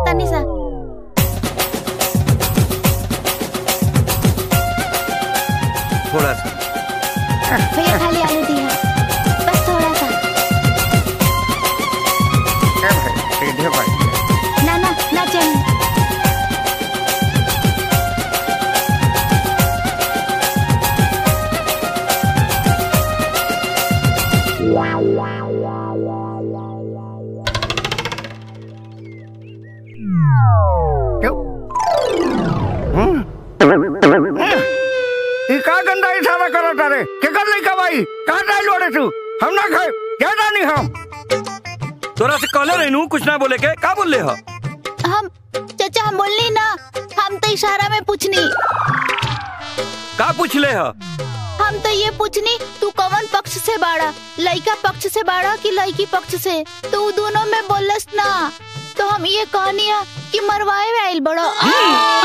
तनी सा थोड़ा सा भैया खाली आलू दिया बस थोड़ा सा क्या भाई सीधे भाई ना ना ना चाहिए ई का गंदा इशारा करत रे केकर लइका भाई का डाल ओड़े तू हम ना खाए क्या जानी हम तोरा से कहले रहनू कुछ ना बोले के का बोल हो हम चाचा हम बोलनी ना हम तो इशारा में पूछनी का पूछ ले हो हम तो ये पूछनी तू कौन पक्ष से बाड़ा लड़का पक्ष से बाड़ा कि लड़की पक्ष से तो उ दोनों में बोलस ना तो हम ये कहनी है कि मरवाए में आइल बड़ो आ!